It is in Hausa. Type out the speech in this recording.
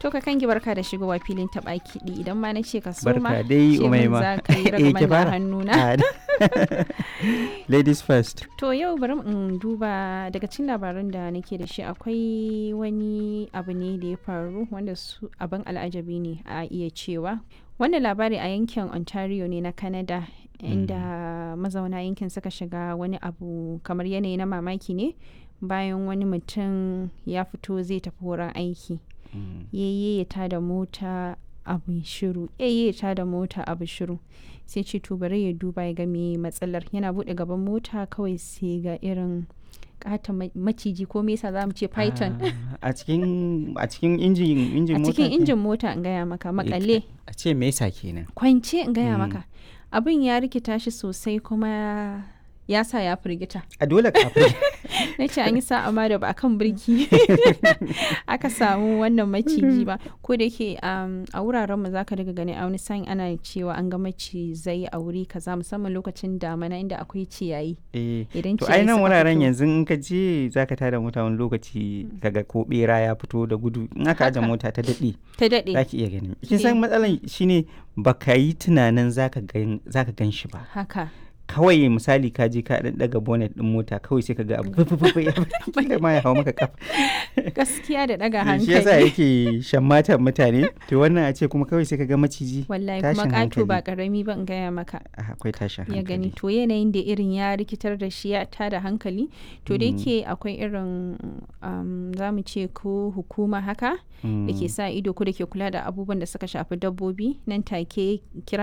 To ka kangi barka da shigowa filin taɓa kiɗi idan ma na ce ka so ma Barka dai ce min Umaima. za ka yi Eh, ki ragaman da fara. hannuna. Ah, Ladies first. To yau bari in duba daga cikin labaran da nake da shi akwai wani abu ne da ya faru wanda su abin al'ajabi ne a iya cewa. Wannan labari a yankin Ontario ne na Canada inda mazauna yankin suka shiga wani abu kamar yanayi na mamaki ne bayan wani mutum ya fito zai tafi wurin aiki. Yayye ya tada mota abu shiru yayye ya tada mota abu shiru sai ce to bari ya duba ya ga me matsalar yana bude gaban mota kawai sai ga irin kata maciji ko me yasa zamu ce python Ah, A cikin a cikin injin injin a mota. cikin ke? injin mota in gaya maka makale A ce me yasa kenan? kwance in gaya Mm. maka abin ya rikita shi sosai kuma ya sa ya firgita A dole kafin. na ce an yi sa'a ma da ba kan birki aka samu wannan maciji ba ko da yake um, a wuraren mu zaka daga gani a wani sa'in ana cewa an ga macizai a wuri kaza musamman lokacin damana inda akwai ciyayi Eh. idan To ciyayi ai nan suka wuraren fito- yanzu in ka je zaka tada mota wani lokaci kaga ko bera ya fito da gudu in aka aje Haka. mota ta daɗe ta daɗe zaki iya gani. Kin san matsalan shine baka yi tunanin zaka gan zaka gan shi ba. haka kawai misali ka je ka dan daga bonnet din mota kawai sai ka ga abu fufufu ya kila ma ya hawo maka kafa gaskiya da ɗaga shi yasa hankali yake shammatan mutane to wannan a ce kuma kawai sai ka ga maciji wallahi kuma tashin ƙato ba hankali. ƙarami ba in gaya maka Ah, akwai tashin ya gani hankali to yanayin da irin ya rikitar da shi ya tada hankali to da Mm. yake akwai irin um, za mu ce ko hukuma haka da ke Mm. sa ido ko da ke kula da abubuwan da suka shafi dabbobi nan take kira